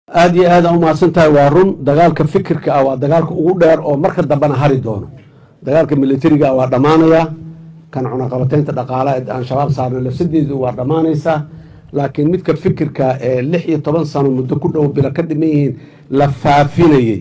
aada iyo aada umahadsan tahay waa run dagaalka fikirka ah waa dagaalka ugu dheer oo marka dambena hari doono dagaalka militariga ah waa dhammaanaya kan cunaqabateynta dhaqaalaha aan shabaab saarnay lafsadeedu waa dhammaanaysaa laakiin midka fikirka ee lix iyo toban sano muddo ku dhow bilo ka dhiman yihiin la faafinayey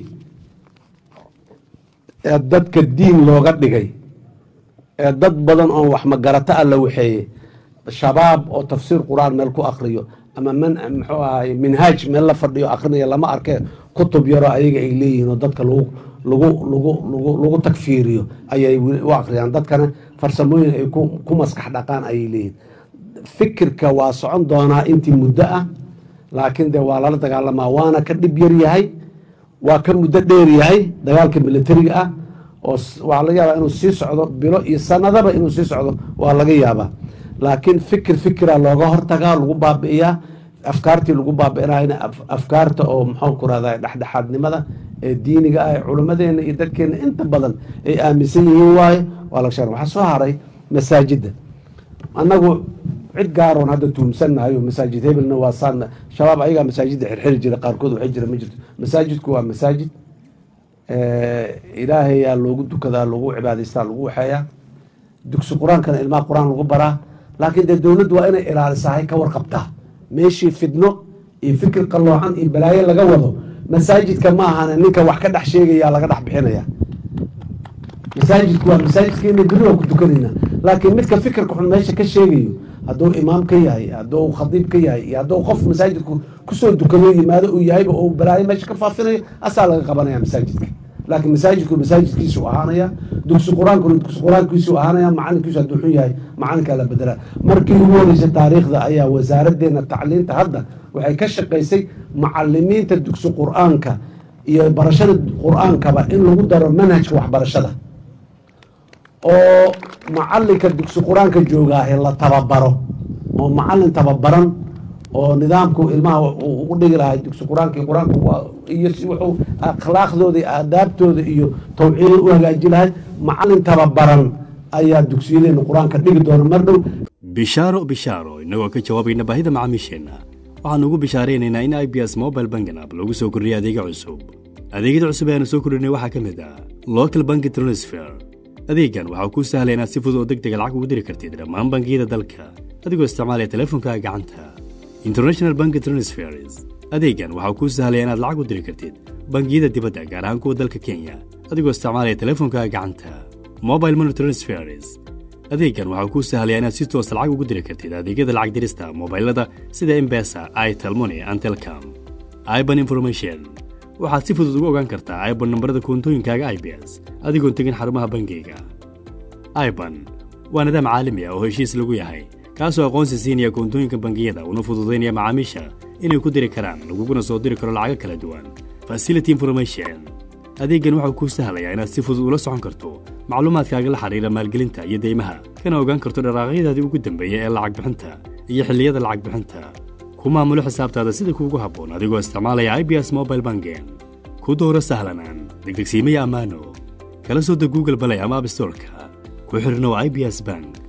ee dadka diin looga dhigay ee dad badan oo wax magarato ah la waxeeyey shabaab oo tafsiir qur-aan meel ku akriyo ama man muxuu ahay minhaaj meel la fadhiyo akrinaya lama arke kutub yaroo ayaga ay leeyihiin oo dadka lagu lagu lagu lagu lagu takfiiriyo ayay u akriyaan dadkana farsamooyin ay ku maskax dhaqaan ayay leeyihiin fikirka waa socon doonaa intii muddo ah laakiin dee waa lala dagaalamaa waana ka dhib yar yahay waa ka muddo dheer yahay dagaalka militariga ah oo waxaa laga yaabaa inuu sii socdo bilo iyo sanadaba inuu sii socdo waa laga yaabaa laakiin fikir fikira looga hortagaa lagu baabi'iyaa afkaartii lagu baabi'inayna afkaarta oo muxuu ku rahda dhexdhexaadnimada ee diiniga ah ee culimmadeena iyo dadkeena inta badan ay aaminsan yihiin waaye waa laga sheeg waxaa soo haray masaajidda annagu cid gaaroon hadda tuumsannahayo masaajid hebelna waa saan shabaab ayagaa masaajidda xirxiri jira qaarkood waxay jira ma jirto masaajidku waa masaajid ilaahayaa loogu dukadaa loogu cibaadaystaa lagu waxeeyaa dugsi qur-aankana ilmaha qur-aan lagu baraa laakiin dee dowladdu waa inay ilaalisahay ka warqabtaa meeshii fidno iyo fikir qalloocan iyo balaayo laga wado masaajidka ma ahana ninka wax ka dhex sheegaya laga dhex bixinaya masaajidku waa masaajidkeena beri waa ku dukanayna laakiin midka fikirka xun meesha ka sheegayo hadduu imaam ka yahay hadduu khadiib ka yahay iyo hadduu qof masaajidku kusoo dukado yimaado uu yahayba uu balaayo meesha ka faafinayo asaa laga qabanaya masaajidka laakiin masaajidku masaajidkiisu ahaanaya dugsi qur-aankuna dugsi qur-aankiisu ahaanaya macalinkiisu hadduu xun yahay macalinkaa la bedelaa markii ugu horeysay taariikhda ayaa wasaaraddeena tacliinta hadda waxay ka shaqaysay macalimiinta dugsi qur-aanka iyo barashada qur-aankaba in lagu daro manhajka waxbarashada oo macalinka dugsi qur-aanka joogaahe la tababaro oo macalin tababaran oo nidaamku ilmaha ugu dhigi lahay dugsi qur-aanka iyo qur-aanka iyo si wuxuu akhlaaqdooda iyo aadaabtooda iyo tawciida u hagaaji lahay macalin tababaran ayaa dugsiyadeena qur-aanka dhigi doona mar dhow bishaaro bishaaro innagoo ka jawaabayna baahida macaamiisheenna waxaan ugu bishaaraynaynaa in i b s mobile banking app lagu soo kordhiyay adeega cusub adeegyada cusub ee aanu soo kordhinay waxaa ka mid ah local banki transfer adeegan waxaa kuu sahlaya inaad si fudud oo deg dega lacag ugu diri kartid dhammaan bangiyada dalka adigoo isticmaalaya teleefonkaaga gacanta international banki transfers adeegan waxaa kuu sahlaya inaad lacag u diri kartid bangiyada dibadda gaar ahaan kuwa dalka kenya adigoo isticmaalaya teleefonkaaga gacanta mobile money transfers adeegan waxaa kuu sahlaya inaad si toosa lacag ugu diri kartid adeegyada lacag dirista mobailada sida embesa itelmoni antelcom iban information waxaad si fudud ugu ogaan kartaa iban nambarada koontooyinkaaga i b s adigoon tegin xarumaha bangiyga iban waa nidaam caalami ah oo heshiis lagu yahay kaasoo aqoonsi siinaya koontooyinka bangiyada una fududaynaya macaamiisha inay ku diri karaan laguguna soo diri karo lacago kala duwan facility information adeeggan waxau kuu sahlayaa inaad si fudud ula socon karto macluumaadkaaga la xidhiira maalgelinta iyo deymaha kana ogaan karto dharaaqyadaadii ugu dambeeya ee lacag bixinta iyo xilliyada lacag bixinta ku maamulo xisaabtaada sida kuugu habboon adigoo isticmaalaya i b s mobile bangen ku dooro sahlanaan degdegsiimaya ammaano kala soo deg google balay ama abstorka ku xidhnow i b s bank